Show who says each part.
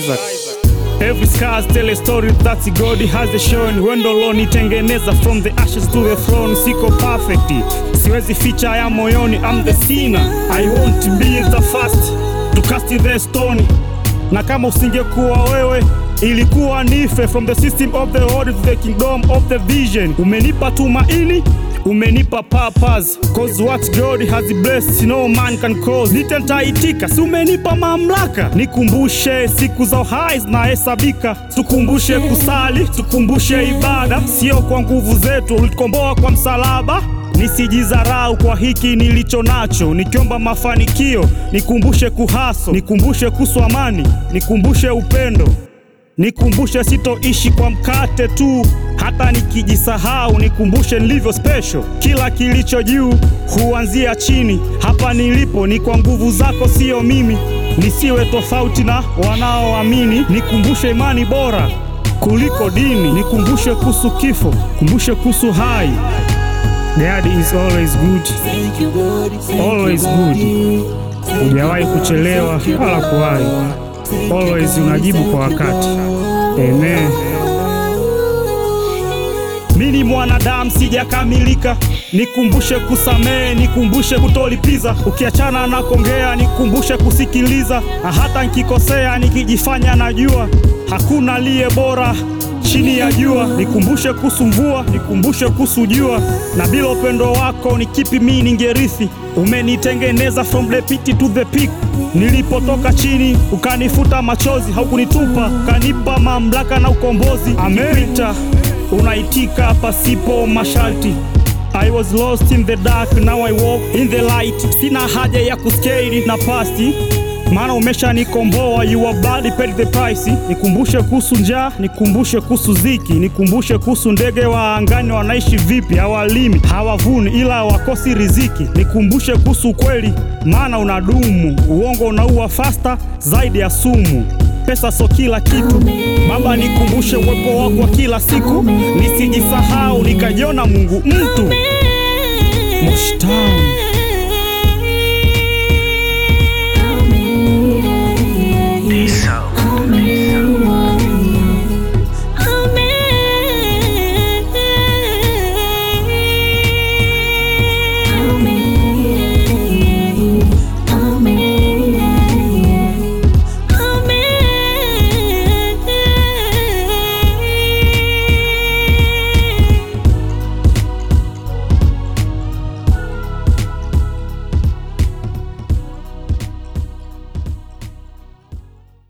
Speaker 1: Isaac. Every scars tell a story that God has shown. Wendo lonitengeneza from the ashes to the throne. Siko perfect, siwezi ficha ya moyoni. I'm the sinner, I want to be the first to cast the stone. Na kama usingekuwa wewe ilikuwa nife from the system of the world to the kingdom of the vision. Umenipa tumaini umenipa purpose cause what God has blessed no man can cause. Nitentaitika, si umenipa mamlaka, nikumbushe siku za uhai zinahesabika, tukumbushe kusali, tukumbushe ibada, sio kwa nguvu zetu, ulitukomboa kwa msalaba. Nisijizarau kwa hiki nilicho nacho, nikiomba mafanikio, nikumbushe kuhaso, nikumbushe kuhusu amani, nikumbushe upendo Nikumbushe sitoishi kwa mkate tu, hata nikijisahau nikumbushe nilivyo special. Kila kilicho juu huanzia chini, hapa nilipo ni kwa nguvu zako, siyo mimi. Nisiwe tofauti na wanaoamini, nikumbushe imani bora kuliko dini, nikumbushe kuhusu kifo, kumbushe kuhusu hai. God is always good, always good. Hujawahi kuchelewa wala kuwahi Always unajibu kwa wakati. Amen. Mimi mwanadamu sijakamilika, nikumbushe kusamehe, nikumbushe kutolipiza. Ukiachana na kongea, nikumbushe kusikiliza. Na hata nikikosea, nikijifanya najua, hakuna aliye bora chini ya jua. Nikumbushe kuhusu mvua, nikumbushe kuhusu jua. Na bila upendo wako ni kipi mimi ningerithi? Umenitengeneza from the pit to the peak. Nilipotoka chini ukanifuta machozi, haukunitupa ukanipa mamlaka na ukombozi. Amerita unaitika pasipo masharti. I was lost in the dark, now I walk in the light. Sina haja ya kuskate na pasti maana umeshanikomboa, your blood paid the price. Nikumbushe kuhusu njaa, nikumbushe kuhusu ziki, nikumbushe kuhusu ndege wa angani wanaishi vipi, hawalimi hawavuni, ila wakosi riziki. Nikumbushe kuhusu ukweli, maana unadumu. Uongo unaua fasta zaidi ya sumu. Pesa so kila kitu Baba, nikumbushe uwepo wako wa kila siku, nisijisahau nikajiona Mungu mtu Mushta